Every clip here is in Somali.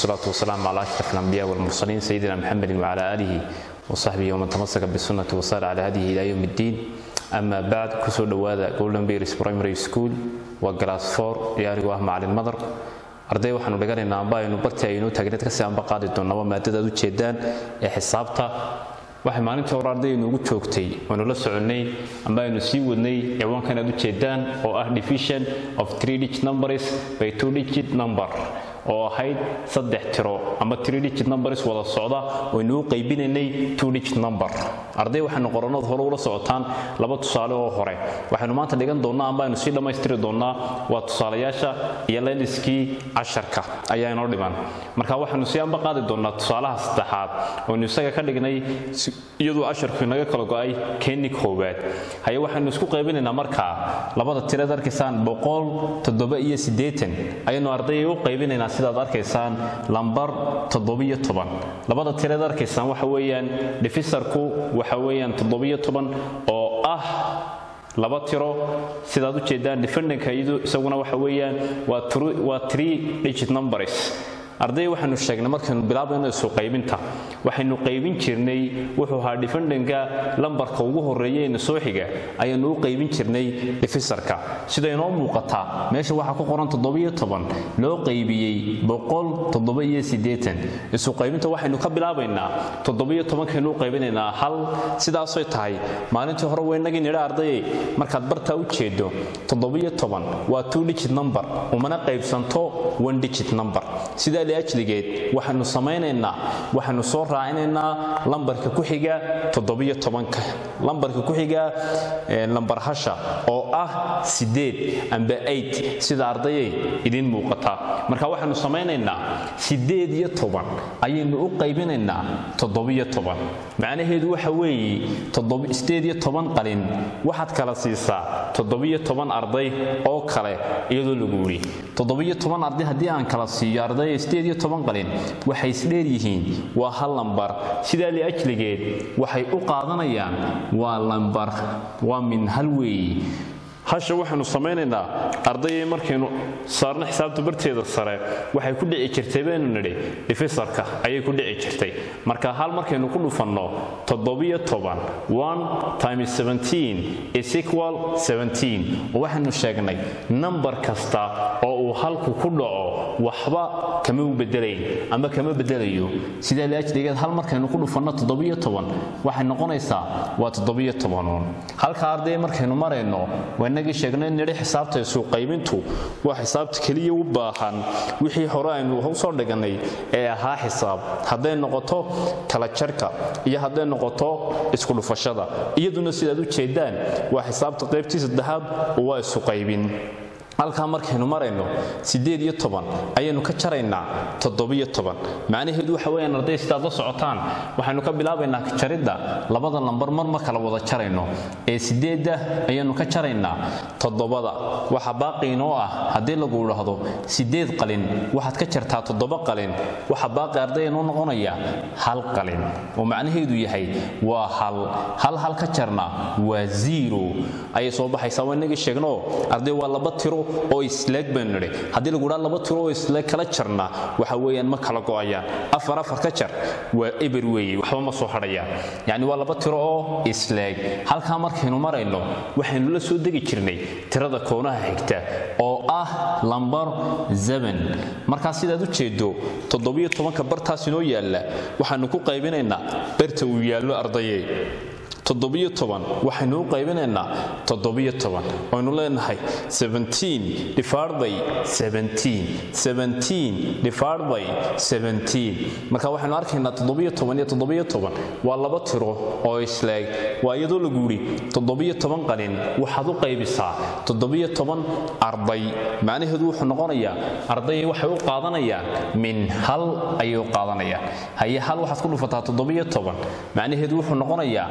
والصلاة والسلام على أشرف الأنبياء والمرسلين سيدنا محمد وعلى آله وصحبه ومن تمسك بالسنة وصار على هذه إلى يوم الدين أما بعد كسر دوادا جولدن بيرس برايمري سكول وجلاس فور ياري وهم على المدر arday waxaanu dhiganaynaa amba aynu barti aynu taagneed kasii anba qaadi doonnaba maadada aad u jeedaan ee xisaabta waxay maalintii hore ardayaynu ugu joogtay waanu la soconnay amba aynu sii wadnay ciwaankan aad u jeedaan oo ah division of three digit numbers by two digit number oo ahayd saddex tiro ama three digit numbers wada socda waynu u qaybinaynay two digit number arday waxaynu qorannada hore ula socotaan laba tusaale oo hore waxaynu maanta dhigan doonnaa amba aynu sii dhammaystiri doonnaa waa tusaalayaasha iyo layliskii casharka ayaa inoo dhiman marka waxaynu sii amba qaadi doonnaa tusaalaha saddexaad waynu isaga ka dhignay iyadoo casharku inaga kala go'ay keeni koowaad haye waxaynu isku qaybinaynaa markaa labada tireed arkaysaan boqol toddoba iyo siddeetan ayaynu ardayay u qaybinaynaa sidaad arkaysaan lambar toddobiyo toban labada tireed arkaysaan waxa weeyaan dhifisarku waxa weeyaan toddobiyo toban oo ah laba tiro sidaad u jeedaan defendanka iyadu isaguna waxa weeyaan waa three digit numbers arday waxaynu sheegnay markaynu bilaabayno isu qaybinta waxaynu qaybin jirnay wuxuu ahaa dhifandhanka lambarka ugu horreeya ee soo xiga ayaanu u qaybin jirnay dhifisarka sida inoo muuqataa meesha waxaa ku qoran toddobiyo toban loo qaybiyey boqol toddoba iyo siddeetan isu qaybinta waxaynu ka bilaabaynaa toddobiyo tobankaynu u qaybinaynaa hal sidaasay tahay maalintii hore weynagii nidha ardayey markaad bartaa u jeedo toddobiyo toban waa two digit number umana qaybsanto one digit number sidaa liajligeed waxaynu samaynaynaa waxaynu soo raacinaynaa lambarka ku xiga toddobiyo tobanka lambarka ku xiga lambar hasha oo ah siddeed amba eight sida ardayay idiin muuqataa marka waxaynu samaynaynaa siddeed iyo toban ayaynu u qaybinaynaa toddobiyo toban macnaheedu waxa weeye siddeed iyo toban qalin waxaad kala siisaa toddobiyo toban arday oo kale iyadoo lagu yidhi toddobiyo toban arday haddii aan kala siiyo arday siddeed iyo toban qalin waxay isdheer yihiin waa hal lambar sidaa liajligeed waxay u qaadanayaan waa lambar waa min hal weeye hasha waxaynu samaynaynaa ardayay markaynu saarno xisaabta barteeda sare waxay ku dhici jirtay baynu nidhi dhifisarka ayay ku dhici jirtay marka hal markaynu ku dhufanno toddobiyo toban one times seventeen is equal seventeen oo waxaynu sheegnay nambar kasta oo uu halku ku dhaco waxba kama u bedelayn ama kama bedelayo sidaa liajligeed hal markaynu ku dhufanno toddobiyo toban waxay noqonaysaa waa toddobiyo tobanuun halka arday markaynu marayno inagii sheegnay nidhi xisaabta isu qaybintu waa xisaabta keliya u baahan wixii hore aynu usoo dhigannay ee ahaa xisaab hadday noqoto kala jarka iyo hadday noqoto isku dhufashada iyaduna sidaad u jeedaan waa xisaabta qaybtii saddexaad oo waa isu qaybin halkaa markaynu marayno siddeed iyo toban ayaynu ka jaraynaa toddobiyo toban macnaheedu waxa weeyaan arday sidaad la socotaan waxaynu ka bilaabaynaa jaridda labada lambar mar ma kala wada jarayno ee siddeedda ayaynu ka jaraynaa toddobada waxa baaqi inoo ah haddii lagu idhaahdo siddeed qalin waxaad ka jartaa toddoba qalin waxa baaqi arday inoo noqonaya hal qalin oo macnaheedu yahay waa hal hal hal ka jarna waa zero ayay soo baxaysaa waa inagii sheegno arday waa laba tiro oo isleeg baynu nidhi haddii lagu dhaa laba tiro oo isleeg kala jarna waxa weeyaan ma kala go'ayaan afar afar ka jar waa eber weeye waxba ma soo hadhayaan yacni waa laba tiro oo isleeg halkaa markaynu marayno waxaynu la soo degi jirnay tirada koonaha xigta oo ah lambar zeban markaa sidaad u jeedo toddobiyo tobanka bartaas inoo yaalla waxaanu ku qaybinaynaa barta uu yaallo ardaye toddobiyo toban waxaynu u qaybinaynaa toddobiyo toban waynu leenahay seventeen divided by seventeen seventeen divided by seventeen marka waxaynu arkaynaa toddobiyo toban iyo toddobiyo toban waa laba tiro oo isleeg waa iyadoo lagu yidhi toddobiyo toban qalin waxaad u qaybisaa toddobiyo toban arday macnaheedu wuxuu noqonayaa ardayay waxay u qaadanayaan min hal ayay u qaadanayaan haye hal waxaad ku dhufataa toddobiyo toban macnaheedu wuxuu noqonayaa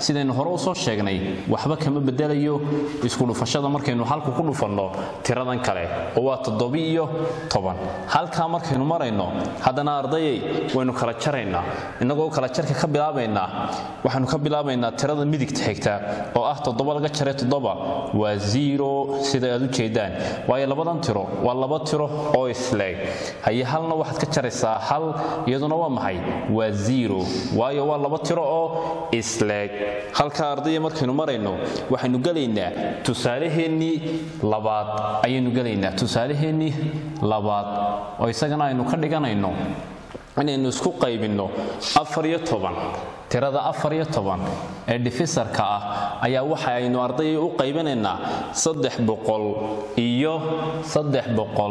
sidaynu hore u soo sheegnay waxba kama bedelayo isku dhufashada markaynu halku ku dhufanno tiradan kale oo waa toddobi iyo toban halkaa markaynu marayno haddana ardayay waynu kala jaraynaa innagoo kala jarka ka bilaabaynaa waxaynu ka bilaabaynaa tirada midigta xigta oo ah toddoba laga jaray toddoba waa zero sida aad u jeedaan waayo labadan tiro waa laba tiro oo isleeg haye halna waxaad ka jaraysaa hal iyaduna waa maxay waa zero waayo waa laba tiro oo isleeg halkaa ardaya markaynu marayno waxaynu gelaynaa tusaalaheennii labaad ayaynu gelaynaa tusaalaheennii labaad oo isagana aynu ka dhiganayno inaynu isku qaybinno afar iyo toban tirada afar iyo toban ee dhifisarka ah ayaa waxa aynu ardayay u qaybinaynaa saddex boqol iyo saddex boqol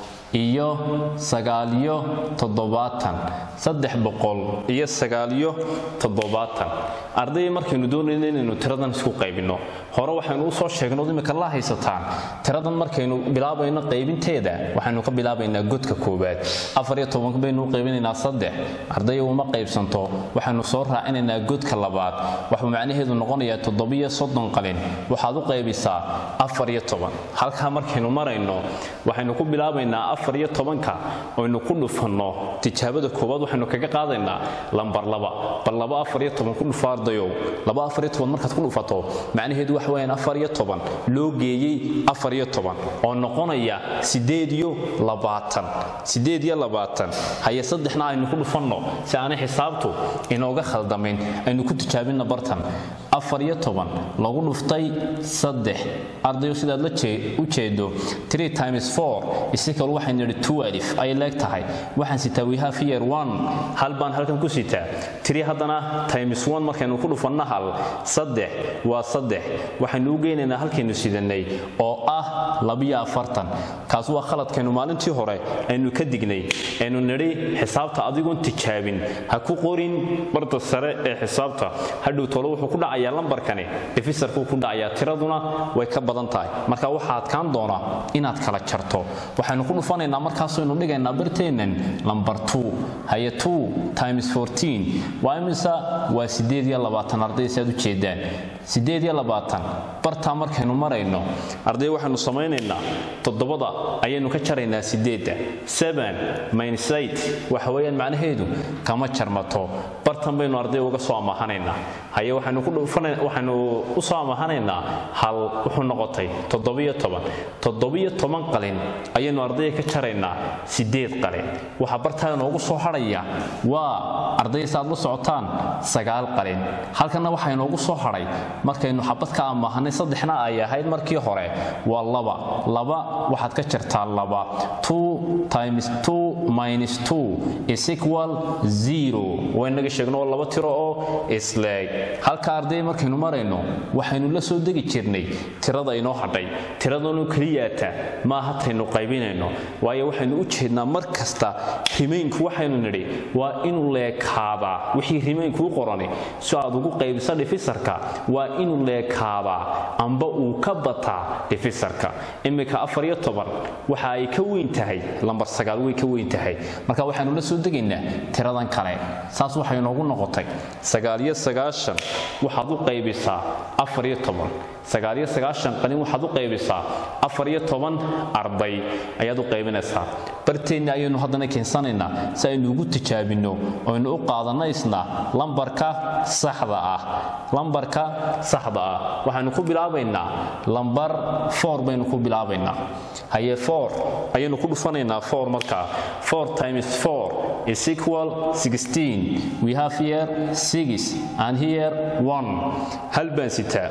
iyo sagaaliyo toddobaatan saddex boqol iyo sagaaliyo toddobaatan ardayay markaynu doonayno inaynu tiradan isku qaybinno hore waxaynu u soo sheegnood imika la haysataan tiradan markaynu bilaabayno qaybinteeda waxaynu ka bilaabaynaa godka koowaad afar iyo toban baynu u qaybinaynaa saddex ardaya uma qaybsanto waxaynu soo raacinaynaa godka labaad waxuu macnaheedu noqonayaa toddobiyo soddon qalin waxaad u qaybisaa afar iyo toban halkaa markaynu marayno waxaynu ku bilaabaynaa afar iyo tobanka oynu ku dhufanno tijaabada koowaad waxaynu kaga qaadaynaa lambar laba bal laba afar iyo toban ku dhufa ardayow laba afar iyo toban markaad ku dhufato macnaheedu waxa weyaan afar iyo toban loo geeyey afar iyo toban oo noqonaya sideed iyo labaatan sideed iyo labaatan haye saddexna aynu ku dhufanno si aanay xisaabtu inooga khaldamayn aynu ku tijaabinna bartan afar iyo toban lagu dhuftay saddex ardayo sidaad la u jeedo three times four isikal waxaynu nidhi twelve ay leeg tahay waxaan sitaa we have here one hal baan halkan ku sitaa three haddana times one markaynu ku dhufanna hal saddex waa saddex waxaynu u geynaynaa halkaynu sidanay oo ah labiyo afartan kaas waa khaladkaynu maalintii hore aynu ka dignay aynu nidhi xisaabta adigoon tijaabin ha ku qorin barta sare ee xisaabta hadhow tolo wuxuu ku dhacayaa lambarkani dhifisarkuu ku dhacayaa tiraduna way ka badan tahay marka waxaa adkaan doona inaad kala jarto waxaynu ku dhufanaynaa markaasaynu dhigaynaa barteennan lambar two haye two times fourteen waa imisa waa sideed iyo labaatan arday si aad u jeedaan sideed iyo labaatan bartaa markaynu marayno arday waxaynu samaynaynaa toddobada ayaynu ka jaraynaa sideedda seven minus eight waxa weeyaan macnaheedu kama jarmato bartan baynu arday uga soo amahanaynaa haye waxaynu ku dhufana waxaynu u soo amahanaynaa hal wuxuu noqotay toddobiyo toban toddobiyo toban qalin ayaynu ardayga ka jaraynaa sideed qalin waxaa bartaa inoogu soo hadhaya waa arday saaad la socotaan sagaal qalin halkanna waxaa inoogu soo hadhay markaynu xabad ka amahanay saddexna ay ahayd markii hore waa laba laba waxaad ka jartaa laba two times two minus two is equal zero waynaga sheegno oo laba tiro oo isleeg halka arday markaynu marayno waxaynu la soo degi jirnay tirada inoo hadhay tiradanu keliyaata maaha taynu qaybinayno waayo waxaynu u jeednaa mar kasta rimaynku waxaynu nidhi waa inuu leekaadaa wixii rimaynkuu qorani si aad ugu qaybisa dhifisarka waa inuu leekaadaa amba uu ka bataa dhifisarka iminka afar iyo toban waxa ay ka weyn tahay lambar sagaal way ka weyn tahay marka waxaynu la soo degaynaa tiradan kale saas waxay inoogu noqotay sagaaliyo sagaashan waxaad u qaybisaa afar iyo toban sagaaliyo sagaashan qalin waxaad u qaybisaa afar iyo toban arday ayaad u qaybinaysaa barteenna ayaynu haddana keensanaynaa si aynu ugu tijaabinno oynu u qaadanno isna lambarka saxda ah lambarka saxda ah waxaynu ku bilaabaynaa lambar four baynu ku bilaabaynaa haye four ayaynu ku dhufanaynaa four markaa four times four is equal sixteen we have here six and here one hal baan sitaa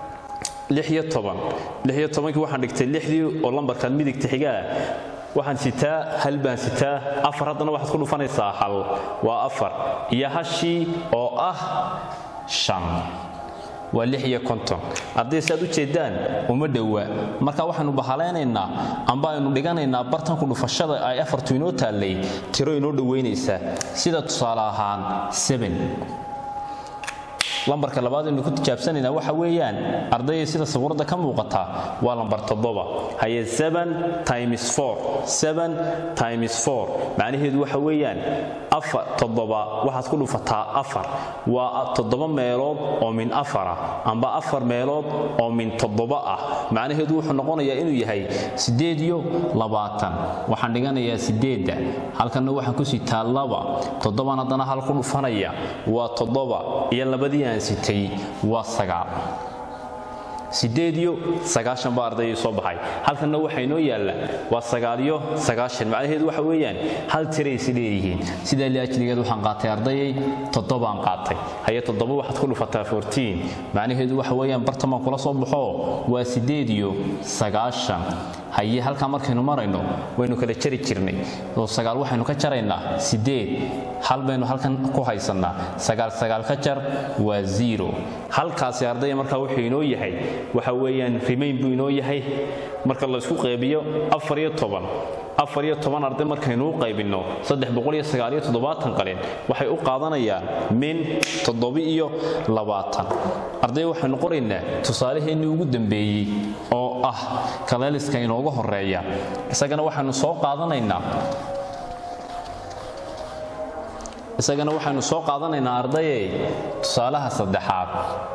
lixiyo toban lixiyo tobankii waxaan dhigtay lixdii oo lambarkan midigta xigaa waxaan sitaa hal baan sitaa afar haddana waxaad ku dhufanaysaa hal waa afar iyo hashii oo ah shan waa lix iyo konton hadday si aad u jeedaan uma dhowa marka waxaynu bahalaynaynaa amba aynu dhiganaynaa bartanku dhufashada ay afartu inoo taallay tiro inoo dhowaynaysaa sida tusaale ahaan seben lambarka labaad aynu ku tijaabsanaynaa waxa weeyaan ardayay sida sawirada ka muuqata waa lambar toddoba haye times times macnaheedu waxa weeyaan afar toddoba waxaad ku dhufataa afar waa toddoba meelood oo min afara amba afar meelood oo min toddoba ah macnaheedu wuxuu noqonayaa inuu yahay siddeed iyo labaatan waxaan dhiganayaa siddeedda halkanna waxaan ku sitaa laba toddoban haddana hal ku dhufanaya waa toddoba iyo labadii aan sitay waa sagaal siddeed iyo sagaashan baa ardayay soo baxay halkanna waxaa inoo yaalla waa sagaaliyo sagaashan macnaheedu waxa weeyaan hal tiraysi leeyihiin sidaa liajligeed waxaan qaatay ardayay toddobaan qaatay haye toddoba waxaad ku dhufataa fourtiin macnaheedu waxa weeyaan bartamaan kula soo baxo waa siddeed iyo sagaashan haye halkaa markaynu marayno waynu kala jari jirnay oo sagaal waxaynu ka jaraynaa siddeed hal baynu halkan ku haysannaa sagaal sagaal ka jar waa zero halkaasi ardaya markaa wuxuu inoo yahay waxa weeyaan rimayn buu inoo yahay marka laysku qeybiyo afar iyo toban afar iyo toban arday markaynu u qaybinno saddex boqol iyo sagaal iyo toddobaatan qalin waxay u qaadanayaan min toddobi iyo labaatan arday waxaynu qoraynaa tusaalaheennii ugu dambeeyey oo ah kaleeliska inooga horeeya isagana waxaynu soo qaadanaynaa isagana waxaynu soo qaadanaynaa ardayey tusaalaha saddexaad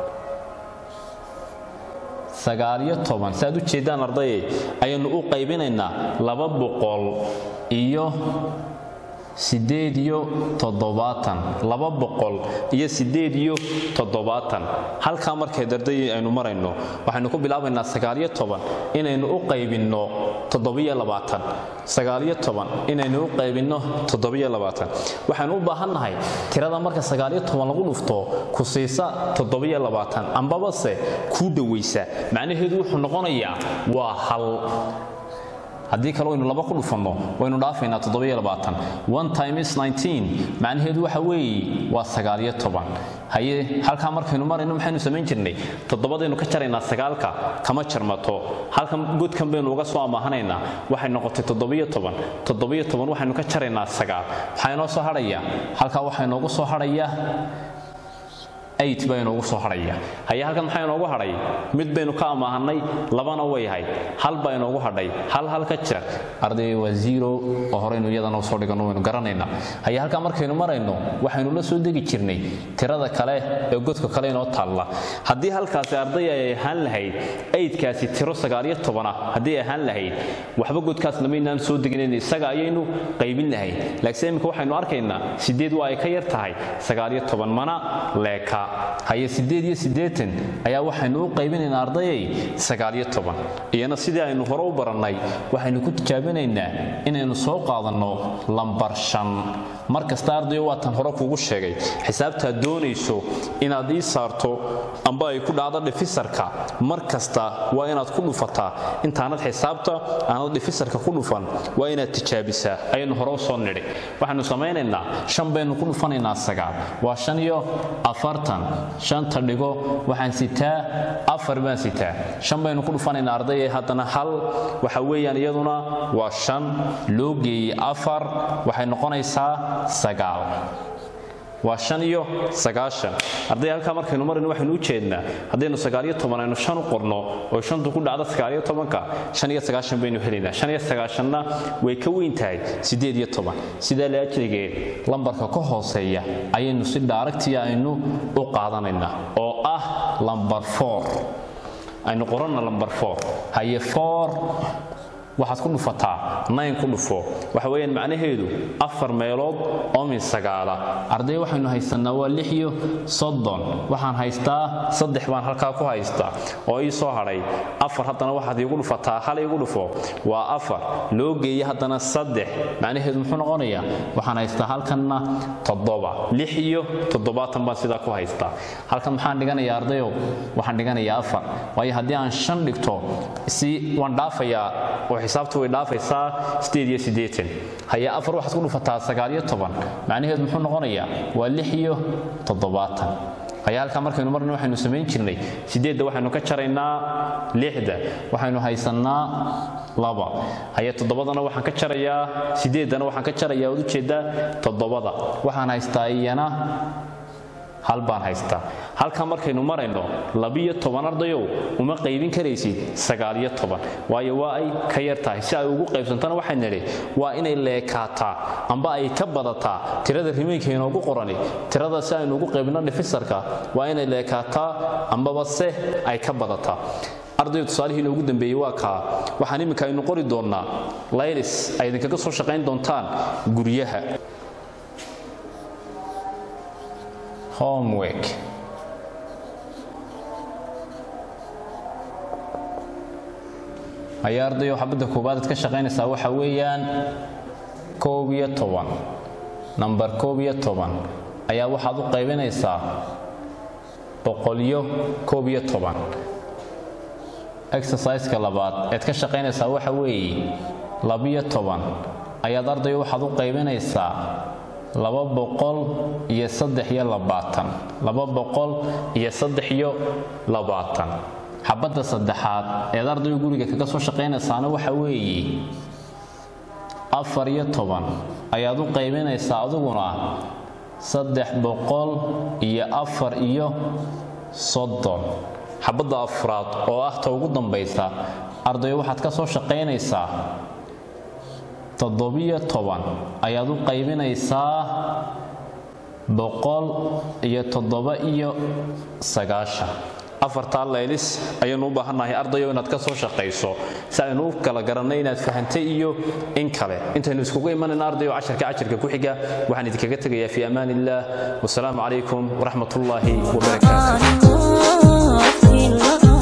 sagaaliyo toban si aad u jeeddaan ardayey ayaynu u qaybinaynaa laba boqol iyo siddeed iyo toddobaatan laba boqol iyo siddeed iyo toddobaatan halkaa markay dardayii aynu marayno waxaynu ku bilaabaynaa sagaaliyo toban inaynu u qaybinno toddobiyo labaatan sagaaliyo toban inaynu u qaybinno toddobiyo labaatan waxaynu u baahannahay tirada marka sagaaliyo toban lagu dhufto ku siisa toddobiyo labaatan ambabase kuu dhowaysa macnaheedu wuxuu noqonayaa waa hal haddii kale waynu laba ku dhufanno waynu dhaafaynaa times macnaheedu waxa weeye waa sagaaliyo toban haye halkaa markaynu marayno maxaynu samayn jirnay toddobadaynu ka jaraynaa sagaalka kama jarmato halkan godkan baynu uga soo amaahanaynaa waxay noqotay toddobiyo toban toddobiyo toban waxaynu ka jaraynaa sagaal maxaa inoo soo hadhaya halkaa waxaa inoogu soo hadhaya baa inoogu soo hadhaya haye halkan maxaa inoogu hadhay mid baynu ka amaahanay labana way hayd hal baa inoogu hadhay hal hal ka jir arday waa zero oo horeynu iyadana usoo dhiganno waynu garanaynaa haye halkaa markaynu marayno waxaynu la soo degi jirnay tirada kale ee godka kale inoo taalla haddii halkaasi arday ay ahaan lahayd aydkaasi tiro sagaaliyo tobana haddii ay ahaan lahayd waxba godkaas lamaynaan soo deginayn isaga ayaynu qaybin lahayd laakiin iminka waxaynu arkaynaa sideed waa ay ka yar tahay sagaaliyo toban mana leeka haye siddeed iyo siddeetan ayaa waxaynu u qaybinaynaa ardayay sagaaliyo toban iyana sidii aynu hore u barannay waxaynu ku tijaabinaynaa inaynu soo qaadanno lambar shan mar kasta ardayo waatan hore kuugu sheegay xisaabtaad doonayso inaad ii saarto amba ay ku dhacdo dhifisarka mar kasta waa inaad ku dhufataa intaanad xisaabta aanad dhifisarka ku dhufan waa inaad tijaabisaa ayaynu hore u soo nidhi waxaynu samaynaynaa shan baynu ku dhufanaynaa sagaal waa shan iyo afartan shanta dhigo waxaan sitaa afar baan sitaa shan baynu ku dhufanaynaa ardayay haddana hal waxa weeyaan iyaduna waa shan loo geeyey afar waxay noqonaysaa sagaal waa shan iyo sagaashan arday halkaa markaynu marayno waxaynu u jeednaa haddaynu sagaaliyo toban aynu shan u qorno oo shantu ku dhacdo sagaaliyo tobanka shan iyo sagaashan baynu helaynaa shan iyo sagaashanna way ka weyn tahay siddeed iyo toban sidaa laajrigeed lambarka ka hooseeya ayaynu si dhaaragtiya aynu u qaadanaynaa oo ah lambar four aynu qoranna lambar four haye four waxaad ku dhufataa nayn ku dhufo waxa weeyaan macnaheedu afar meelood oo min sagaala arday waxaynu haysannaa waa lix iyo soddon waxaan haystaa saddex baan halkaa ku haystaa oo ii soo hadhay afar haddana waxaad iigu dhufataa hal iigu dhufo waa afar loo geeye haddana saddex macnaheedu muxuu noqonayaa waxaan haystaa halkanna toddoba lix iyo toddobaatan baan sidaa ku haystaa halkan maxaan dhiganayaa ardayow waxaan dhiganayaa afar waayo haddii aan shan dhigto si waan dhaafayaa oo xisaabtu way dhaafaysaa sideed iyo siddeetan haye afar waxaad ku dhufataa sagaal iyo toban macnaheedu muxuu noqonayaa waa lix iyo toddobaatan haye halkaa markaynu marna waxaynu samayn jirnay sideedda waxaynu ka jaraynaa lixda waxaynu haysannaa laba haye toddobadana waxaan ka jarayaa sideeddana waxaan ka jarayaa waad ujeeddaa toddobada waxaan haystaa iyana hal baan haystaa halkaa markaynu marayno labiyo toban ardayow uma qaybin karaysid sagaaliyo toban waayo waa ay ka yar tahay si ay ugu qaybsantana waxay nidhi waa inay leekaataa amba ay ka badataa tirada rimeenka inoogu qorani tirada si aynu ugu qaybino dhifisarka waa inay leekaataa ambaba se ay ka badataa ardayga tusaalihii inoogu dambeeyey waa kaa waxaan iminka aynu qori doonnaa laylis ay idinkaga soo shaqayn doontaan guryaha homework ayaa ardayo xabadda koowaad ad ka shaqaynaysaa waxa weeyaan koob iyo toban namber koob iyo toban ayaa waxaad u qaybinaysaa boqolyo koob iyo toban exerciseka labaad eed ka shaqaynaysaa waxa weeye labiyo toban ayaad ardayo waxaad u qaybinaysaa laba boqol iyo saddex iyo labaatan laba boqol iyo saddex iyo labaatan xabadda saddexaad eed ardayo guriga kaga soo shaqaynaysaana waxa weeye afar iyo toban ayaad u qaybinaysaa adiguna saddex boqol iyo afar iyo soddon xabadda afraad oo ah ta ugu dambaysa ardayo waxaad ka soo shaqaynaysaa toddobiyo toban ayaad u qaybinaysaa boqol iyo toddoba iyo sagaashan afartaa laylis ayaynu u baahannahay ardayo inaad ka soo shaqayso si aynu u kala garannay inaad fahantay iyo in kale intaynu iskugu imanayna ardayo casharka casharka ku xiga waxaan idinkaga tegayaa fi amaan illah wasalaamu calaykum waraxmat ullaahi wabarakaatu